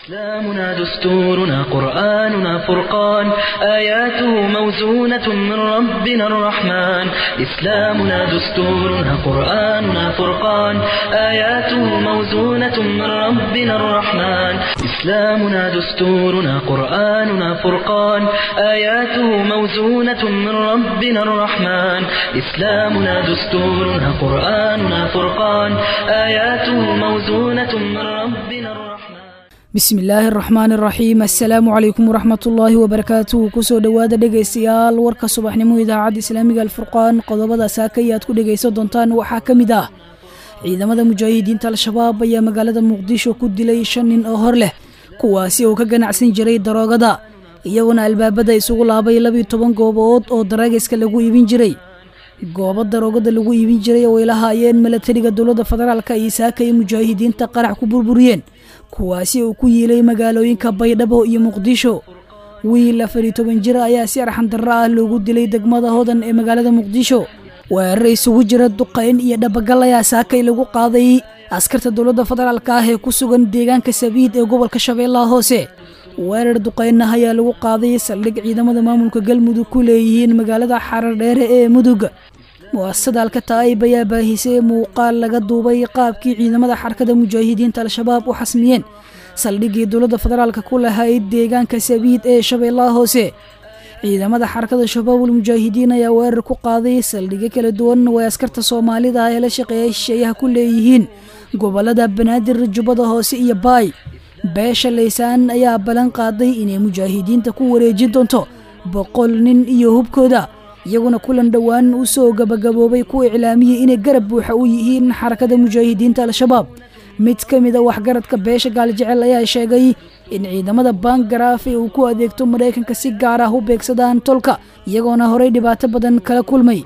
إسلامنا دستورنا قرآننا فرقان آياته موزونة من ربنا الرحمن إسلامنا دستورنا قرآننا فرقان آياته موزونة من ربنا الرحمن إسلامنا دستورنا قرآننا فرقان آياته موزونة من ربنا الرحمن إسلامنا دستورنا قرآننا فرقان آياته موزونة من ربنا الرحمن bismi illaahi araxmaan araxiim assalaamu calaykum waraxmatullaahi wabarakaatuhu kusoo dhowaada dhegaystayaal warka subaxnimo idaacadda islaamiga alfurqaan qodobada saakay aad ku dhegaysan doontaan waxaa ka mid ah ciidamada mujaahidiinta al-shabaab ayaa magaalada muqdisho ku dilay shan nin oo hor leh kuwaasi oo ka ganacsan jiray daroogada iyaguna albaabada isugu laabay labiyo toban goobood oo daraagiska lagu iibin jiray goobo daroogada lagu iibin jiray oo ay lahaayeen milatariga dowladda federaalka iyo saakay mujaahidiinta qarax ku burburiyeen kuwaasi uu ku yiilay magaalooyinka baydhabo iyo muqdisho wiil afar iyo toban jir ayaa si arxan darro ah loogu dilay degmada hodan ee magaalada muqdisho weerar isugu jira duqayn iyo dhabagal ayaa saakay lagu qaaday askarta dowladda federaalka ah ee ku sugan deegaanka sabiid ee gobolka shabeellaha hoose weerar duqaynah ayaa lagu qaaday saldhig ciidamada maamulka galmudug ku leeyihiin magaalada xarar dheere ee mudug mu'asasada alkataa'ib ayaa baahisay muuqaal laga duubay qaabkii ciidamada xarakada mujaahidiinta al-shabaab u xasmiyeen saldhiggii dowladda federaalka ku lahayd deegaanka sabiid ee shabeellaha hoose ciidamada xarakada shabaabul mujaahidiin ayaa weerar ku qaaday saldhigyo kala duwan oo ay askarta soomaalida ee la shaqeeya shisheeyaha ku leeyihiin gobolada banaadir jubbada hoose iyo baay beesha laysaan ayaa ballan qaaday inay mujaahidiinta ku wareejin doonto boqol nin iyo hubkooda iyaguna kulan dhowaan u soo gabagaboobay ku iclaamiyey inay garab buuxa u yihiin xarakada mujaahidiinta al-shabaab mid ka mid a waxgaradka beesha gaaljecel ayaa sheegay in ciidamada bangaraaf ee uu ku adeegto maraykanka si gaar ah u beegsadaan tolka iyagoona horey dhibaato badan kala kulmay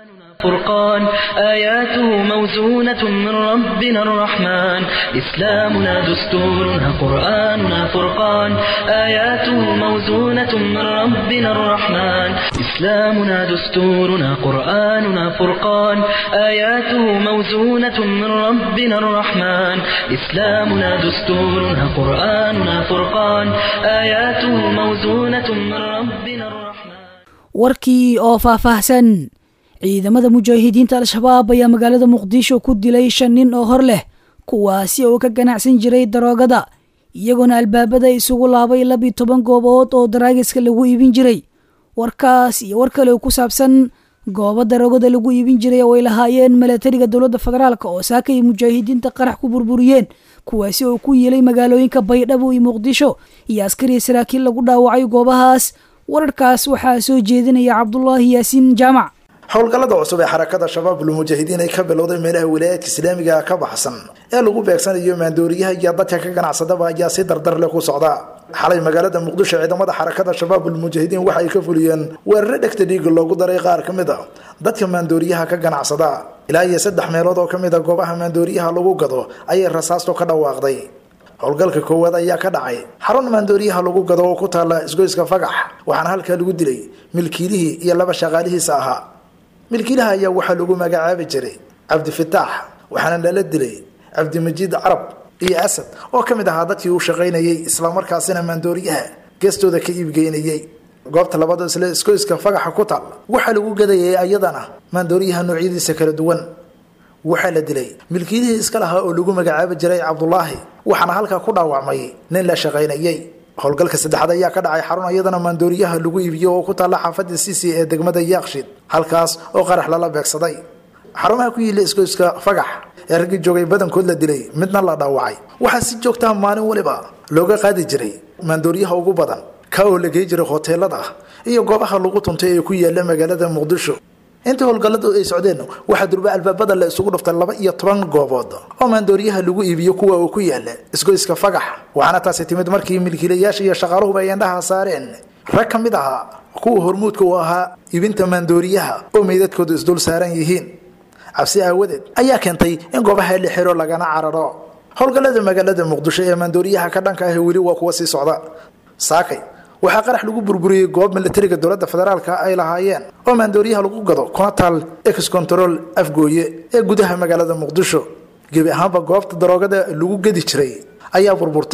فرقان آياته موزونة من ربنا الرحمن إسلامنا دستورنا قرآننا فرقان آياته موزونة من ربنا الرحمن إسلامنا دستورنا قرآننا فرقان آياته موزونة من ربنا الرحمن إسلامنا دستورنا قرآننا فرقان آياته موزونة من ربنا الرحمن warkii oo faahfaahsan ciidamada mujaahidiinta al-shabaab ayaa magaalada muqdisho ku dilay shan nin oo hor leh kuwaasi oo ka ganacsan jiray daroogada iyagoona albaabada isugu laabay labiyo toban goobood oo daraagiska lagu iibin jiray warkaas iyo war kale oo ku saabsan goobo daroogada lagu iibin jiray oo ay lahaayeen milatariga dowladda federaalk oo saakay mujaahidiinta qarax ku burburiyeen kuwaasi oo ku yiilay magaalooyinka baydhabo iyo muqdisho iyo askariya saraakiil lagu dhaawacay goobahaas wararkaas waxaa soo jeedinaya cabdulaahi yaasiin jaamac howlgallada cusub ee xarakada shabaabul mujaahidiin ay ka bilowday meelaha wilaayadka islaamiga ka baxsan ee lagu beegsanayo maandooriyaha iyo dadka ka ganacsadaba ayaa si dardar leh ku socda xalay magaalada muqdisho ciidamada xarakada shabaabul mujaahidiin waxa ay ka fuliyeen weeraro dhegta dhiiga loogu daray qaar ka mid a dadka maandooriyaha ka ganacsada ilaa iyo saddex meelood oo ka mid a goobaha maandooriyaha lagu gado ayay rasaasto ka dhawaaqday howlgalka koowaad ayaa ka dhacay xarun maandooriyaha lagu gado oo ku taalla isgoyska fagax waxaana halkaa lagu dilay milkiilihii iyo laba shaqaalihiisa ahaa milkiilaha ayaa waxaa lagu magacaabi jiray cabdifitaax waxaana lala dilay cabdimajiid carab iyo asad oo ka mid ahaa dadkii uu shaqaynayey islamarkaasina maandooriyaha geestooda ka iibgeynayey goobta labada isle iskoyska fagaxa ku taal waxaa lagu gadayay ayadana maandooriyaha noocyadiisa kala duwan waxaa la dilay milkiilihii iska lahaa oo lagu magacaabi jiray cabdulaahi waxaana halkaa ku dhaawacmay nin la shaqaynayey howlgalka saddexaad ayaa ka dhacay xarun iyadana maandooriyaha lagu iibiyo oo ku taalla xaafadda sisi ee degmada yaaqshid halkaas oo qarax lala beegsaday xarumaha ku yiila isgoyska fagax ee raggii joogay badankood la dilay midna la dhaawacay waxaa si joogtaha maalin waliba looga qaadi jiray maandooriyaha ugu badan ka oo la gey jiray hoteelada iyo goobaha lagu tuntay ee ku yaala magaalada muqdisho intii howlgalladu ay socdeen waxaa durba albaabada la isugu dhuftay laba iyo toban goobood oo maandooriyaha lagu iibiyo kuwa uu ku yaala isgoyska fagax waxaana taasi timid markii milkiilayaasha iyo shaqaaluhuba ay indhaha saareen rag ka mid ahaa kuwa hormuudka u ahaa iibinta maandooriyaha oo meydadkoodu isdul saaran yihiin cabsi aawadeed ayaa keentay in goobaha la xiro lagana cararo howlgallada magaalada muqdisho ee maandooriyaha ka dhanka ah weli waa kuwa sii socda saakay waxaa qarax lagu burburiyey goob milatariga dowladda federaalka ay lahaayeen oo maandooriyaha lagu gado kuna taal ex control afgooye ee gudaha magaalada muqdisho gebi ahaanba goobta daroogada lagu gedi jiray ayaa burburtay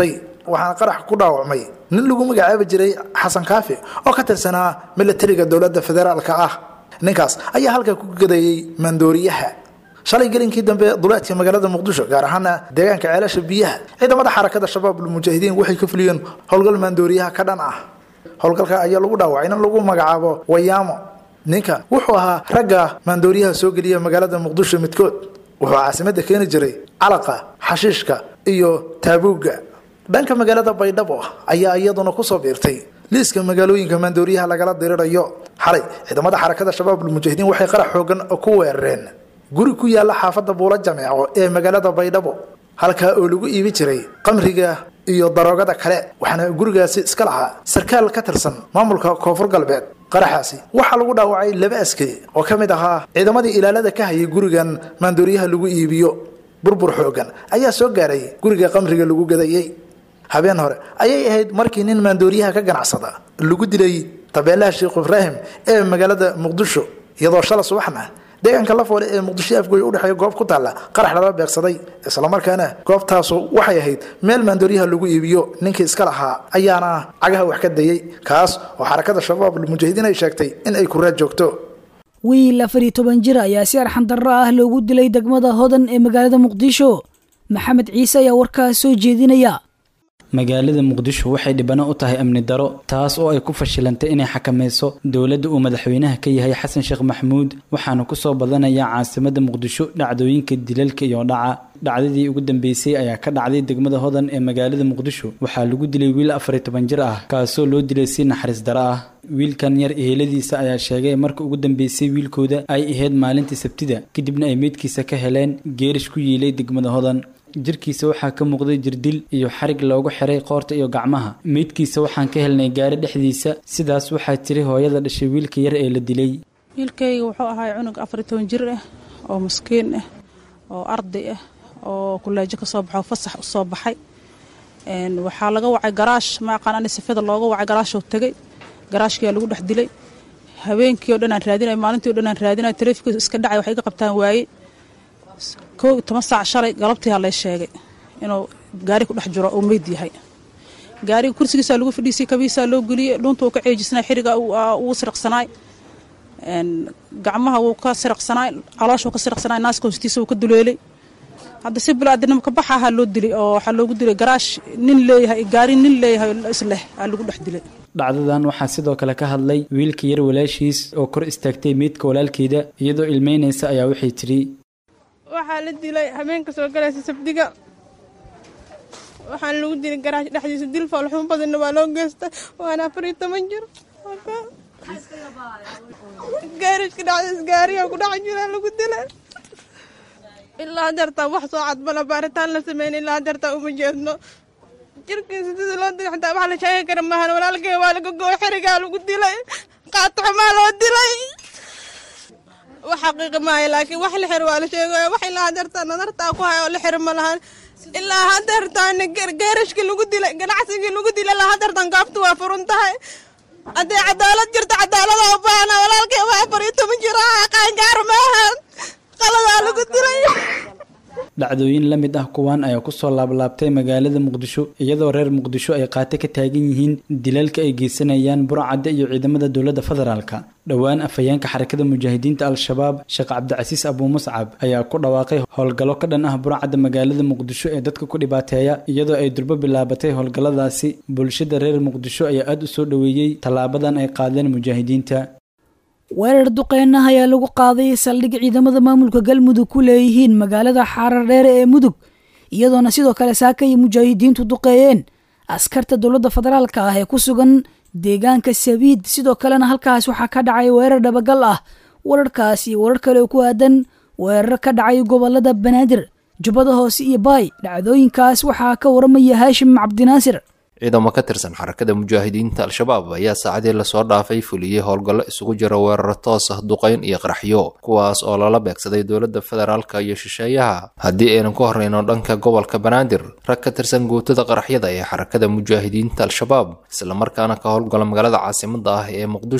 waxaana qarax ku dhaawacmay nin lagu magacaabi jiray xasan kaafi oo ka tirsanaa milatariga dowladda federaalka ah ninkaas ayaa halka ku gadeeyey maandooriyaha shalay gelinkii dambe duleedka magaalada muqdisho gaar ahaana deegaanka ceelasha biyaha ciidamada xarakada shabaab ulmujaahidiin waxay ka fuliyeen howlgal maandooriyaha ka dhan ah howlgalka ayaa lagu dhaawacay in lagu magacaabo wayaamo ninkan wuxuu ahaa ragga maandooriyaha soo geliya magaalada muqdisho midkood wuxuu caasimada keeni jiray calaqa xashiishka iyo taabuugga dhanka magaalada baydhabo ayaa iyaduna kusoo biirtay liiska magaalooyinka maandooriyaha lagala dirirayo xalay ciidamada xarakada shabaab ulmujaahidiin waxay qarax xoogan ku weerareen guri ku yaala xaafada buulo jameeco ee magaalada baydhabo halkaa oo lagu iibi jiray qamriga iyo daroogada kale waxaana gurigaasi iska lahaa sarkaal ka tirsan maamulka koonfur galbeed qaraxaasi waxaa lagu dhaawacay laba askari oo ka mid ahaa ciidamadii ilaalada ka hayay gurigan maandooriyaha lagu iibiyo burbur xoogan ayaa soo gaaray guriga qamriga lagu gadayey habeen hore ayay ahayd markii nin maandooriyaha ka ganacsada lagu dilay tabeelaha sheekh ibraahim ee magaalada muqdisho iyadoo shala subaxna deegaanka lafoole ee muqdisho afgoy udhexeeya goob ku taalla qarax lala beegsaday islamarkaana goobtaasu waxay ahayd meel maandooriyaha lagu iibiyo ninkii iska lahaa ayaana cagaha wax ka dayey kaas oo xarakada shabaab almujaahidiin ay sheegtay in ay kuraad joogto wiil afar iyo toban jir ayaa si arxan darro ah loogu dilay degmada hodan ee magaalada muqdisho maxamed ciise ayaa warkaas soo jeedinaya magaalada muqdisho waxay dhibano u tahay amni daro taas oo ay ku fashilantay inay xakamayso dowladda uu madaxweynaha ka yahay xasan sheekh maxamuud waxaana kusoo badanaya caasimada muqdisho dhacdooyinka dilalka iyo dhaca dhacdadii ugu dambeysay ayaa ka dhacday degmada hodan ee magaalada muqdisho waxaa lagu dilay wiil afar iyo toban jir ah kaasoo loo dilay si naxariis daro ah wiilkan yar eheladiisa ayaa sheegay marka ugu dambeysay wiilkooda ay ahayd maalintii sabtida kadibna ay meydkiisa ka heleen geerish ku yiilay degmada hodan jirkiisa waxaa ka muuqday jirdil iyo xarig loogu xiray qoorta iyo gacmaha meydkiisa waxaan ka helnay gaari dhexdiisa sidaas waxaa tiri hooyada dhashay wiilka yar ee la dilay wiilkayga wuxuu ahaa cunug afar iyo toban jir ah oo maskiin ah oo arday ah oo kuleejo ka soo baxo fasax u soo baxay waxaa laga wacay garaash ma aqaan ani sifada looga wacay garaashoo tegay garaashkiyaa lagu dhex dilay habeenkii o dhan aan raadinay maalintii o dhan aan raadinay taleefikiisu iska dhacay waxay iga qabtaan waaye kow iyo toban saac shalay galabtiiaa lay sheegay inuu gaari ku dhex jiro oo meyd yahay gaariga kursigiisaa lagu fadhiisay kabiisaa loo geliyey dhunta uu ka ceejisnay xiriga uu siriqsanaay gacmaha wuu ka siriqsanaay calooshuu ka siriqsanaay naaska hoostiisa wuu ka duleelay hadda si bilaadinimo ka baxa ahaa loo dilay oo waxaa loogu dilay garaash nin leeyahay gaari nin leeyahay isleh aa lagu dhex dilay dhacdadan waxaa sidoo kale ka hadlay wiilka yar walaashiis oo kor istaagtay meydka walaalkeeda iyadoo ilmeynaysa ayaa waxay tidhi waxaa la dilay habeenka soo galaysa sabdiga waxaana lagu dilay garaash dhexdiisa dil foolxumo badanna waa loo geystay waana afar iyo toban jir gaarishka dhexdiis gaariga ku dhex jira lagu dilay ilaa hadeertaa wax soo cadbala baaritaan la sameyn ilaa hadeertaa uma jeedno jirkiisa sida loo dilay xataa wax la sheegi kara maahan walaalkay waa laga gooy xerigaa lagu dilay qaataxumaa loo dilay wax xaqiiqi maayo laakiin wax la xiro waa la sheegaya wax ilaa hadeertaa nadartaa ku haya oo la xiro ma lahan ilaa hadeertaana geerashkii lagu dilay ganacsigii lagu dilay ilaa hadeertan gaaftu waa furun tahay haddii cadaalad jirto cadaalada u baahna walaalkay waa afar iyo toban jir ah qaangaar maahan qaladaa lagu dilay dhacdooyin la mid ah kuwan ayaa kusoo laablaabtay magaalada muqdisho iyadoo reer muqdisho ay qaate ka taagan yihiin dilalka ay geysanayaan burcadda iyo ciidamada dowladda federaalka dhowaan afhayeenka xarakada mujaahidiinta al-shabaab sheekh cabdicasiis abuu muscab ayaa ku dhawaaqay howlgallo ka dhan ah burcadda magaalada muqdisho ee dadka ku dhibaateeya iyadoo ay durbo bilaabatay howlgalladaasi bulshada reer muqdisho ayaa aada u soo dhoweeyey tallaabadan ay qaadeen mujaahidiinta weerar duqeynaha ayaa lagu qaaday saldhig ciidamada maamulka galmudug ku leeyihiin magaalada xaarar dheere ee mudug iyadoona sidoo kale saaka iyo mujaahidiintu duqeeyeen askarta dowladda federaalka ah ee ku sugan deegaanka sabiid sidoo kalena halkaas waxaa ka dhacay weerar dhabagal ah wararkaas iyo warar kale oo ku aadan weerar ka dhacay gobolada banaadir jubbada hoose iyo baay dhacdooyinkaas waxaa ka waramaya haashim cabdinaasir ciidamo ka tirsan xarakada mujaahidiinta al-shabaab ayaa saacadii lasoo dhaafay fuliyey howlgallo isugu jira weeraro toos ah duqayn iyo qaraxyo kuwaas oo lala beegsaday dowladda federaalka iyo shisheeyaha haddii aynan ku horreyno dhanka gobolka banaadir rag ka tirsan guutada qaraxyada ee xarakada mujaahidiinta al-shabaab islamarkaana ka howlgala magaalada caasimada ah ee muqdisho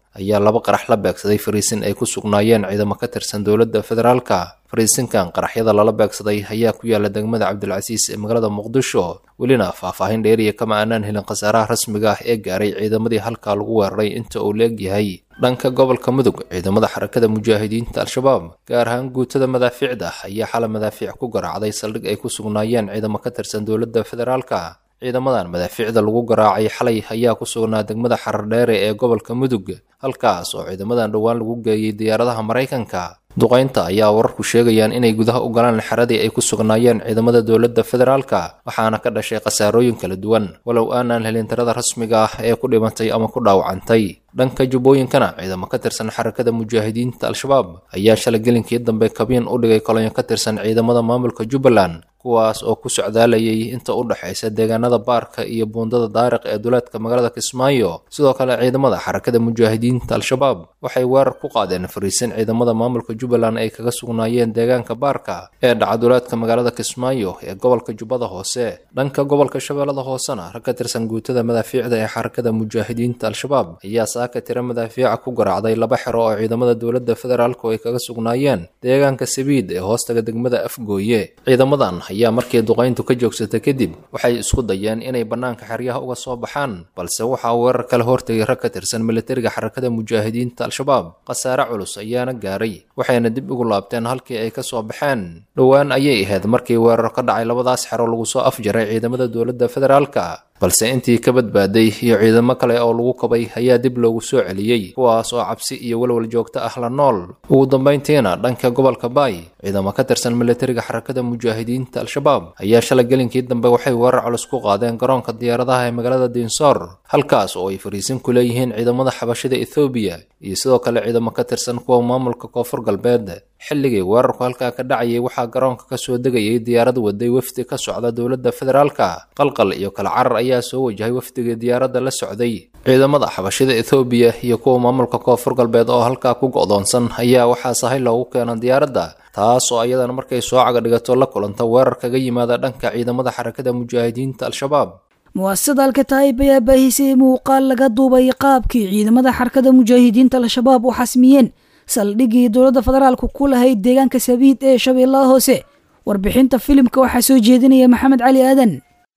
ayaa laba qarax la beegsaday fariisin ay ku sugnaayeen ciidamo ka tirsan dowladda federaalka fariisinkan qaraxyada lala beegsaday ayaa ku yaala degmada cabdilcasiis ee magaalada muqdisho welina faahfaahin dheeriya kama aanaan helin khasaaraha rasmiga ah ee gaaray ciidamadii halkaa lagu weeraray inta uu leegyahay dhanka gobolka mudug ciidamada xarakada mujaahidiinta al-shabaab gaar ahaan guutada madaafiicda ayaa xala madaafiic ku garaacday saldhig ay ku sugnaayeen ciidamo ka tirsan dowladda federaalka ciidamadan madaafiicda lagu garaacay xalay ayaa ku sugnaa degmada xarardheere ee gobolka mudug halkaas oo ciidamadan dhowaan lagu geeyey diyaaradaha maraykanka duqaynta ayaa wararku sheegayaan inay gudaha u galaan xeradii ay ku sugnaayeen ciidamada dowladda federaalka waxaana ka dhashay khasaarooyin kala duwan walow aanaan helin tirada rasmiga ah ee ku dhimantay ama ku dhaawacantay dhanka jubbooyinkana ciidamo ka tirsan xarakada mujaahidiinta al-shabaab ayaa shalay gelinkii dambe kabiin u dhigay kolonyo ka tirsan ciidamada maamulka jubbaland kuwaas oo ku socdaalayay inta u dhexaysa deegaanada baarka iyo buundada daariq ee duleedka magaalada kismaayo sidoo kale ciidamada xarakada mujaahidiinta al-shabaab waxay weerar ku qaadeen fariisin ciidamada maamulka jubbaland ay kaga sugnaayeen deegaanka baarka ee dhaca duleedka magaalada kismaayo ee gobolka jubbada hoose dhanka gobolka shabeellada hoosena rag ka tirsan guutada madaafiicda ee xarakada mujaahidiinta al-shabaab ayaa saaka tira madaafiica ku garaacday laba xero oo ciidamada dowladda federaalku ay kaga sugnaayeen deegaanka sabiid ee hoostaga degmada afgooye ciidamadan ayaa markii duqayntu ka joogsatay kadib waxay isku dayeen inay bannaanka xeryaha uga soo baxaan balse waxaa weerar kala hortegay rag ka tirsan militariga xarakada mujaahidiinta al-shabaab khasaare culus ayaana gaaray waxayna dib ugu laabteen halkii ay ka soo baxeen dhowaan ayay ahayd markii weerar ka dhacay labadaas xero lagu soo afjaray ciidamada dowladda federaalka balse intii ka badbaaday iyo ciidamo kale oo lagu kabay ayaa dib loogu soo celiyey kuwaas oo cabsi iyo walwal joogto ah la nool ugu dambayntiina dhanka gobolka baay ciidamo ka tirsan militariga xarakada mujaahidiinta al-shabaab ayaa shalay gelinkii dambe waxay weerar culus ku qaadeen garoonka diyaaradaha ee magaalada diinsoor halkaas oo ay fariisin ku leeyihiin ciidamada xabashida ethoobiya iyo sidoo kale ciidamo ka tirsan kuwa maamulka koonfur galbeed xilligii weerarku halkaa ka dhacayay waxaa garoonka ka soo degayay diyaarad waday wafdi ka socda dowladda federaalka qalqal iyo kala carar ayaa soo wajahay wafdigii diyaaradda la socday ciidamada xabashida ethoobiya iyo kuwa maamulka koonfur galbeed oo halkaa ku go'doonsan ayaa waxaa sahay loogu keena diyaaradda taas oo ayadana markay soo caga dhigato la kulanta weerar kaga yimaada dhanka ciidamada xarakada mujaahidiinta al-shabaab muwaasasada alkataayib ayaa baahisay muuqaal laga duubay qaabkii ciidamada xarakada mujaahidiinta al-shabaab u xasmiyeen saldhiggii dowladda federaalku ku lahayd deegaanka sabiid ee shabeellaha hoose warbixinta filimka waxaa soo jeedinaya maxamed cali aadan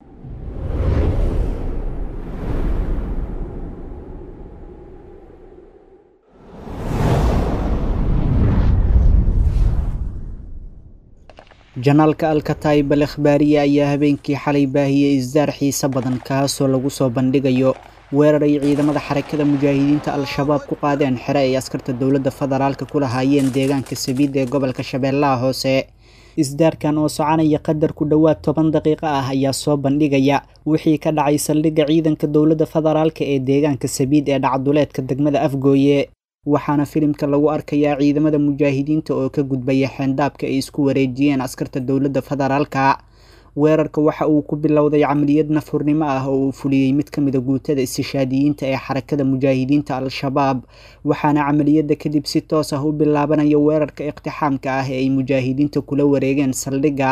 janaalka alkataayib al akhbaariya ayaa habeenkii xalay baahiyey isdaar xiise badan kaasoo lagu soo bandhigayo weerar ay ciidamada xarakada mujaahidiinta al-shabaab ku qaadeen xere ay askarta dowladda federaalka ku lahaayeen deegaanka sabiid ee gobolka shabeellaha hoose isdaarkan oo soconaya qadar ku dhowaad toban daqiiqo ah ayaa soo bandhigaya wixii ka dhacay saldhigga ciidanka dowladda federaalka ee deegaanka sabiid ee dhacduleedka degmada afgooye waxaana filimka lagu arkayaa ciidamada mujaahidiinta oo ka gudbaya xeendaabka ay isku wareejiyeen askarta dowladda federaalka weerarka waxa uu ku bilowday camaliyad nafhurnimo ah oo uu fuliyey mid ka mida guutada istishaadiyiinta ee xarakada mujaahidiinta al-shabaab waxaana camaliyadda kadib si toos ah u bilaabanaya weerarka iqtixaamka ah ee ay mujaahidiinta kula wareegeen saldhigga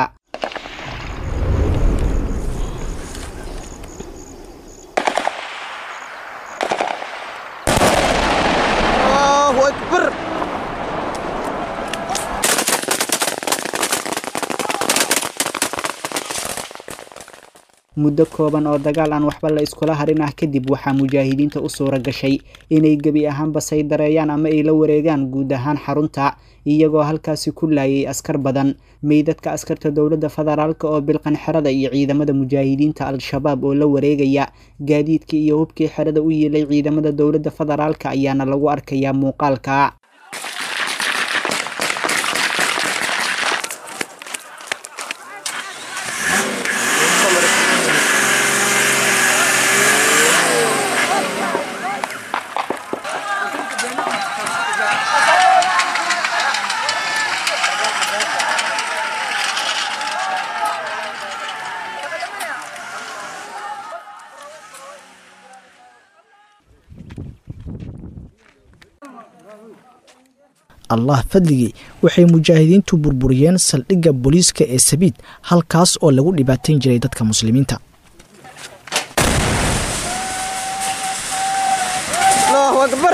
muddo kooban oo dagaal aan waxba la iskula harin ah kadib waxaa mujaahidiinta u suura gashay inay gebi ahaanba saydareeyaan ama ay la wareegaan guud ahaan xarunta iyagoo halkaasi ku laayay askar badan meydadka askarta dowladda federaalk oo bilqan xerada iyo ciidamada mujaahidiinta al-shabaab oo la wareegaya gaadiidkii iyo hubkii xerada u yiilay ciidamada dowladda federaalk ayaana lagu arkayaa muuqaalka allah fadligii waxay mujaahidiintu burburiyeen saldhigga booliiska ee sabiid halkaas oo lagu dhibaatayn jiray dadka muslimiinta allahu akbar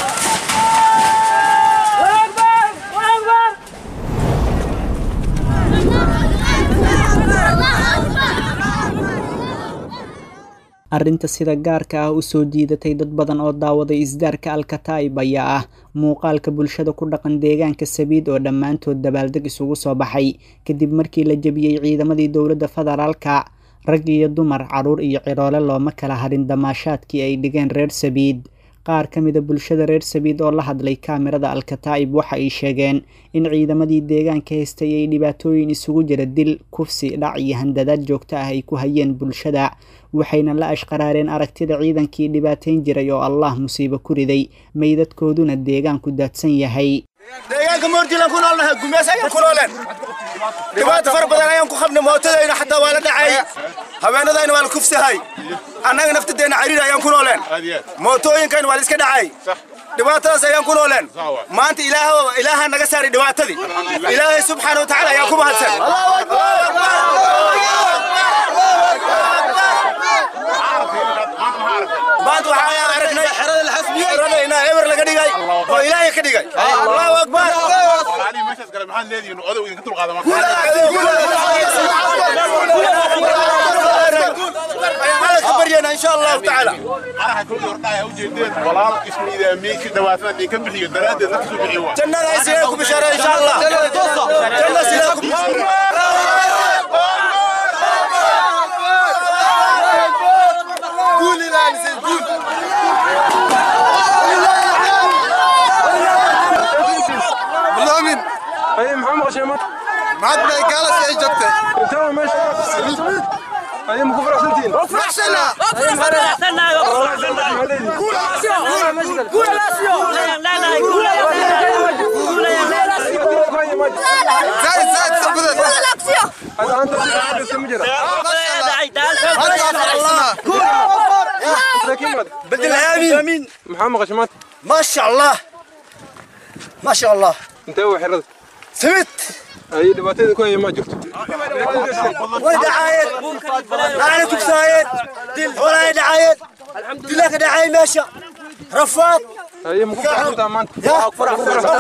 arrinta sida gaarka ah u soo jiidatay dad badan oo daawaday isdaarka alkataib ayaa ah muuqaalka bulshada ku dhaqan deegaanka sabiid oo dhammaantood dabaaldeg isugu soo baxay kadib markii la jebiyey ciidamadii dowladda federaalka rag iyo dumar caruur iyo ciroole looma kala harin damaashaadkii ay dhigeen reer sabiid qaar ka mida bulshada reer sabiid oo la hadlay kaamirada alkataa'ib waxa ay sheegeen in ciidamadii deegaanka haystay ay dhibaatooyin isugu jira dil kufsi dhac iyo handadaad joogto ah ay ku hayeen bulshada waxayna la ashqaraareen aragtida ciidankii dhibaateyn jiray oo allah musiibo ku riday meydadkooduna deegaanku daadsan yahay deegaanka moorjilan ku noolnahay gumeys ayaan ku nooleen dhibaato fara badan ayaan ku qabnay mootadayna xataa waa la dhacay haweenadayna waa la kufsahay annaga naftadeenna cariir ayaan ku nooleen mootooyinkayna waa la iska dhacay dhibaatadaas ayaan ku nooleen maanta ilaaha naga saaray dhibaatadii ilaahay subxaana wa tacaala ayaan ku mahadsan maanta waxaan aragnay xerada inaa eber laga dhigay oo ilaahay ka dhigay allahu akbar ayaan ka baryana insha allahu tacaala jannada ay sidaa ku bishaara insha allah janna sidaa ku قول لا نسيت قول والله مين اي محمد غشيمات معاد ما قال سي جبته انت ماشي اي مكفر احسنتين احسنا احسنا قول قول زايد زايد ثبت هذا انت كم جرى بدل الامين محمد غشيمات ما شاء الله ما شاء الله انت هو حرد ثبت اي دباتين كوي ما جبت وين دعاية أنا كبسايد دل ولا دعاية دلك دعاية ماشى رفاض اي مكفر احسنتين ما انت يا فرح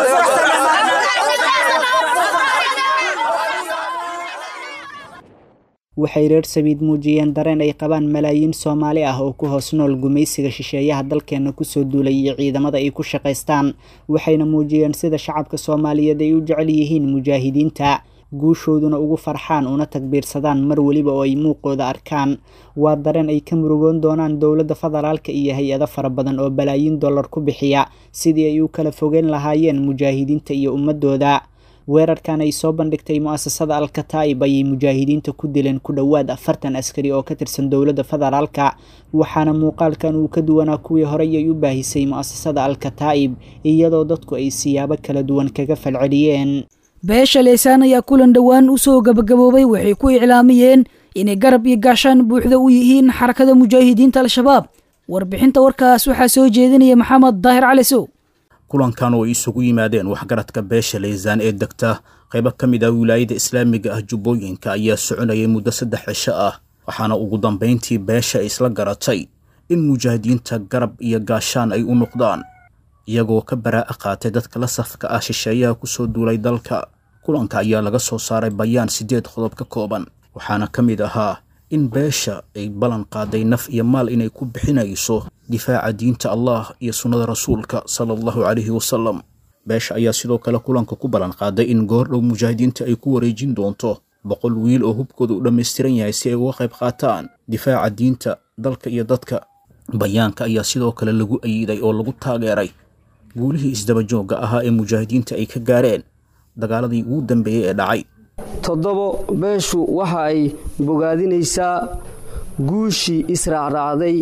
waxay reer sabiid muujiyeen dareen ay qabaan malaayiin soomaali ah oo ku hoos nool gumaysiga shisheeyaha dalkeenna kusoo duulay iyo ciidamada ay ku shaqaystaan waxayna muujiyeen sida shacabka soomaaliyeed ay u jecel yihiin mujaahidiinta guushooduna ugu farxaan una tagbiirsadaan mar weliba oo ay muuqooda arkaan waa dareen ay ka murugoon doonaan dowladda federaalka iyo hay-ado fara badan oo balaayiin dollar ku bixiya sidii ay u kala fogeyn lahaayeen mujaahidiinta iyo ummadooda weerarkan ay soo bandhigtay mu-asasada alkataa'ib ayay mujaahidiinta ku dileen ku dhowaad afartan askari oo ka tirsan dowladda federaalka waxaana muuqaalkan uu ka duwanaa kuwii horey ay u baahisay mu-asasada alkataa'ib iyadoo dadku ay siyaabo kala duwan kaga falceliyeen beesha leysaan ayaa kulan dhowaan u soo gabagaboobay waxay ku iclaamiyeen inay garab iyo gaashaan buuxda u yihiin xarakada mujaahidiinta al-shabaab warbixinta warkaas waxaa soo jeedinaya maxamed daahir cali sow kulankan oo ay isugu yimaadeen waxgaradka beesha leysaan ee degta qaybo ka mid ah wilaayada islaamiga ah jubbooyinka ayaa soconayay muddo saddex cisho ah waxaana ugu dambayntii beesha ay isla garatay in mujaahidiinta garab iyo gaashaan ay u noqdaan iyagoo ka baraa'a qaatay dadka la safka ah shisheeyaha kusoo duulay dalka kulanka ayaa laga soo saaray bayaan siddeed qodob ka kooban waxaana ka mid ahaa in beesha ay ballan qaaday naf iyo maal inay ku bixinayso difaaca diinta allah iyo sunnada rasuulka sala allahu calayhi wasalam beesha ayaa sidoo kale kulanka ku ballan qaaday in goordhow mujaahidiinta ay ku wareejin doonto boqol wiil oo hubkooda u dhammaystiran yahay si ay uga qayb qaataan difaaca diinta dalka iyo dadka bayaanka ayaa sidoo kale lagu ayiday oo lagu taageeray guulihii isdabajoogga ahaa ee mujaahidiinta ay ka gaareen dagaaladii ugu dambeeyey ee dhacay toddobo beeshu waxa ay bogaadinaysaa guushii israacraacday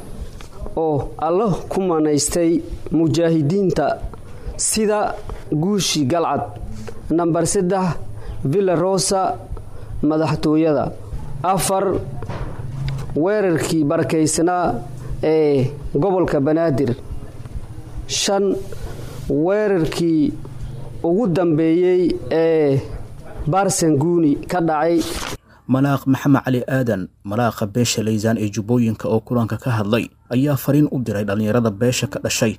oo alla ku manaystay mujaahidiinta sida guushii galcad nambar saddex villa rosa madaxtooyada afar weerarkii barakaysnaa ee gobolka banaadir shan weerarkii ugu dambeeyey ee baarsanguuni ka dhacay malaaq maxamed cali aadan malaaqa beesha laysaan ee jubbooyinka oo kulanka ka hadlay ayaa fariin u diray dhallinyarada beesha ka dhashay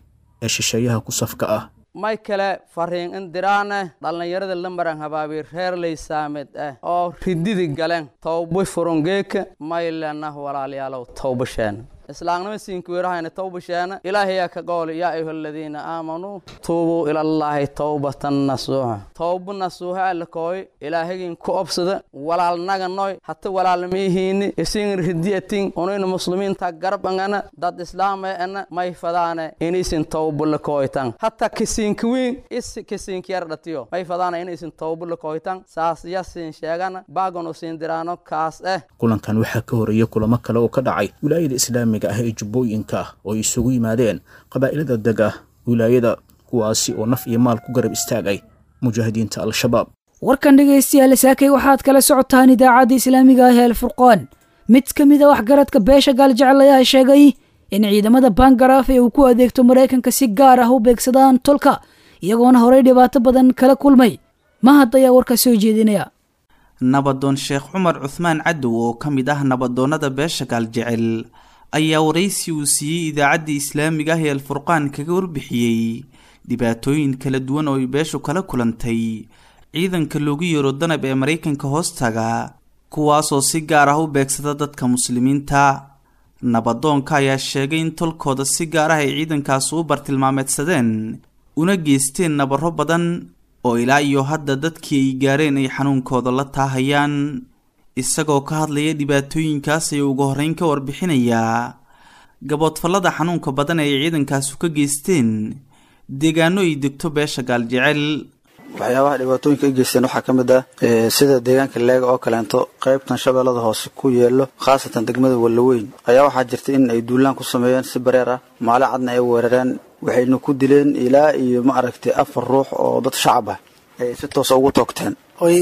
ee shisheeyaha ku safka ah may kale fariin indiraane dhallinyarada lambaran habaabi reer laysaamed ah oo rididi galeen towba furongeeka may lenah walaalayaalow towbasheen islaamnima siinkuweerahayna towbasheena ilaahayaa ka qooli yaa ayuha aladiina aamanuu tuubuu ilallaahi towbatan nasuuxa towba nasuuxa alakooy ilaahagin ku obsada walaalnaga noy hata walaalmiihiini isin ridiyatin unayna muslimiinta garab angana dad islaama ana may fadaane inaysin towba lakooytan hata kisiinkawiin is kisiinkiyar dhatiyo may fadaane inaysin towba lakooytan saas yasin sheegana baagan usiin diraano kaas eh kulankan waxaa ka horeeya kulamo kale oo ka dhacay wilaayada islaamiga ah ee jubbooyinka oo isugu yimaadeen qabaa'ilada deg ah wilaayada kuwaasi oo naf iyo maal ku garab istaagay mujaahidiinta al-shabaab warkan dhegaystayaal saakay waxaad kala socotaan idaacadda islaamiga ah ee alfurqaan mid ka mid a waxgaradka beesha gaaljecel ayaa sheegay in ciidamada bangaraaf ee uu ku adeegto maraykanka si gaar ah u beegsadaan tolka iyagoona horey dhibaato badan kala kulmay mahad ayaa warka soo jeedinaya nabadoon sheekh cumar cuhmaan cadow oo ka mid ah nabadoonnada beesha gaaljecel ayaa waraysi uu siiyey idaacadda islaamiga ah ee alfurqaan kaga warbixiyey dhibaatooyin kala duwan oo ay beeshu kala kulantay ciidanka loogu yeero danab ee maraykanka hoostaga kuwaasoo si gaar ah u beegsada dadka muslimiinta nabadoonka ayaa sheegay in tolkooda si gaar ah ay ciidankaas u bartilmaameedsadeen una geysteen nabarro badan oo ilaa iyo hadda dadkii ay gaareen ay xanuunkooda la taahayaan isagoo ka hadlaya dhibaatooyinkaas ayuu ugu horreyn ka warbixinayaa gaboodfallada xanuunka badan ee ay ciidankaasu ka geysteen deegaano ay degto beesha gaaljecel waxyaabaha dhibaatooyinka ay geysteen waxaa ka mid ah sida deegaanka leega oo kaleento qaybtan shabeellada hoose ku yeelo khaasatan degmada wallaweyn ayaa waxaa jirta in ay duulaan ku sameeyeen si bareer ah maali cadna ay weerareen waxayna ku dileen ilaa iyo ma aragtay afar ruux oo dad shacab ah ay si toosa ugu toogteen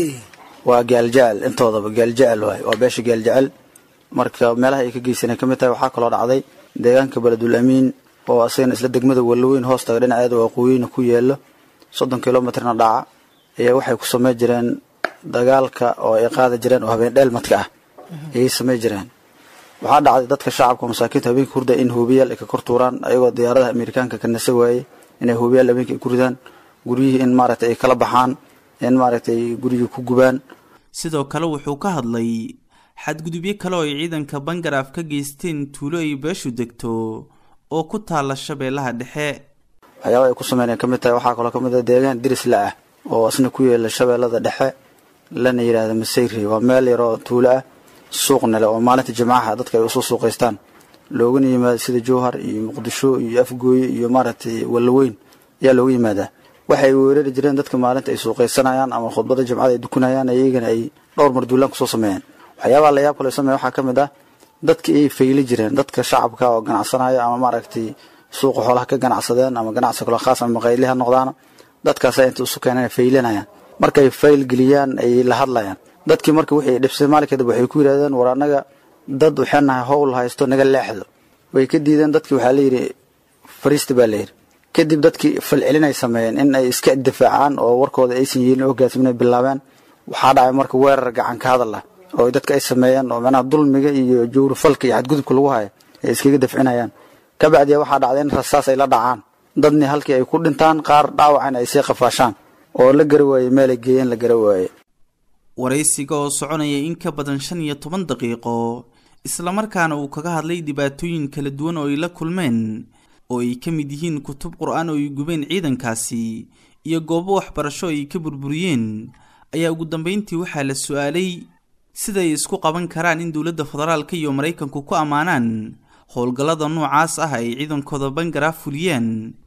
waa gaaljecel intoodaba gaaljecel waay waa beesha gaaljecel marka meelaha ay ka geysaneen ka mid tahay waxaa kaloo dhacday deegaanka beledul amiin oo asagana isla degmada wallaweyn hoostaga dhinaceeda waqooyina ku yeelo soddon kilomitrna dhaca ayaa waxay ku samey jireen dagaalka oo ay qaadi jireen oo habeen dheelmadka ah ayay samey jireen waxaa dhacday dadka shacabka masaakiinta habeenka hurda in hoobiyaal ay ka kor tuuraan ayagoo diyaaradaha amerikaanka ka nasa waayey inay hoobiyaal habeenka ay ku ridaan guryihii in maaragtay ay kala baxaan in maaragtay gurigii ku gubaan sidoo kale wuxuu ka hadlay xadgudubyo kale oo ay ciidanka bangaraaf ka geysteen tuulo ay beeshu degto oo ku taalla shabeellaha dhexe waxyaaba ay ku sameyneen ka mid tahay waxaa kaloo ka mid ah deegaan dirisla ah oo isna ku yeela shabeellada dhexe lana yidhaahda masayri waa meel yaroo tuulo ah suuqna leh oo maalinta jimcaha dadka ay usoo suuqaystaan loogana yimaado sida jowhar iyo muqdisho iyo afgooye iyo maaragtay wallaweyn ayaa looga yimaadaa waxay weerari jireen dadka maalinta ay suuqaysanayaan ama khudbada jimcada ay dukanayaan iyagana ay dhowr mar duulaan kusoo sameeyeen waxyaabaha layaab kale sameeya waxaa ka mid ah dadkii ay fayli jireen dadka shacabka oo ganacsanaya ama maaragtay suuqa xoolaha ka ganacsadeen ama ganacsi kaloo khaas ama maqayli ha noqdaana dadkaasa inta isu keeneen faylinayaan markay fayl geliyaan ayay la hadlayaan dadkii marka wixii dhibsay maalin kadib waxay ku yidhahdeen war annaga dad waxaan nahay howl haysto naga leexdo way ka diideen dadkii waxaa layidhi fariista baa layidhi kadib dadkii falcelinay sameeyeen in ay iska difaacaan oo warkooda aysan yeelin oo hogaansiminay bilaabeen waxaa dhacay marka weerar gacan ka hadal ah oo dadka ay sameeyeen oo macnaha dulmiga iyo jawrifalka iyo xadgudubka lagu hayo ay iskaga dafcinayaan kabacdiya waxaa dhacday in rasaas ay la dhacaan dadni halkii ay ku dhintaan qaar dhaawacana ay sii qafaashaan oo la gara waayey meelay geeyeen la gara waaye waraysiga oo soconaya in ka badan shan iyo toban daqiiqo islamarkaana uu kaga hadlay dhibaatooyin kala duwan oo ay la kulmeen oo ay ka mid yihiin kutub qur-aan oo ay gubeen ciidankaasi iyo goobo waxbarasho ay ka burburiyeen ayaa ugu dambeyntii waxaa la su-aalay siday isku qaban karaan in dowladda federaalka iyo maraykanku ku ammaanaan howlgallada noocaas ah ay ciidankooda bangaraaf fuliyeen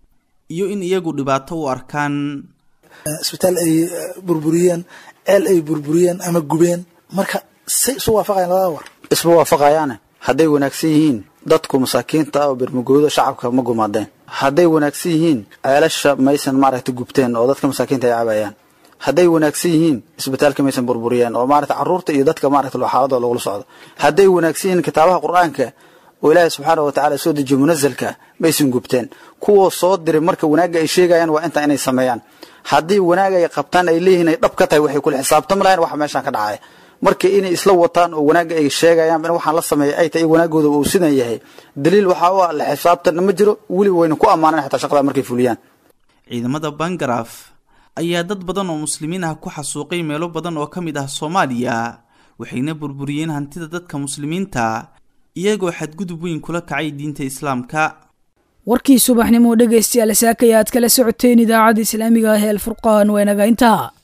iyo in iyagu dhibaato u arkaan isbitaal ay burburiyeen ceel ay burburiyeen ama gubeen marka say isu waafaqayan labada war isma waafaqayaane hadday wanaagsan yihiin dadku masaakiinta ah oo bermagoodo shacabka ma gumaadeen hadday wanaagsan yihiin ceelasha maysan maaragtay gubteen oo dadka masaakiinta ay cabayaan hadday wanaagsan yihiin isbitaalka maysan burburiyeen oo maarata carruurta iyo dadka maarata xaaladooda lagula socdo hadday wanaagsan yihiin kitaabaha qur-aanka oo ilaahay subxaana wa tacala soo dejiyo munazalka maysan gubteen kuwoo soo diray marka wanaagga ay sheegayaan waa intaa inay sameeyaan haddii wanaag ay qabtaan ay leeyihiin ay dhab ka tahay waxay kula xisaabtami lahayn waxa meeshaan ka dhacaya marka inay isla wataan oo wanaagga ay sheegayaan in waxaan la sameeyay ay tahay wanaagooda uu sidan yahay daliil waxaa u ah la xisaabtanna ma jiro weli wayna ku ammaaneen xataa shaqada markay fuliyaan ciidamada bangaraf ayaa dad badan oo muslimiin ah ku xasuuqay meelo badan oo ka mid ah soomaaliya waxayna burburiyeen hantida dadka muslimiinta iyagoo xadgudub weyn kula kacay diinta islaamka warkii subaxnimo dhegaystayaal saakaya aad kala socoteen idaacadda islaamiga ah ee alfurqaan waa inaga intaa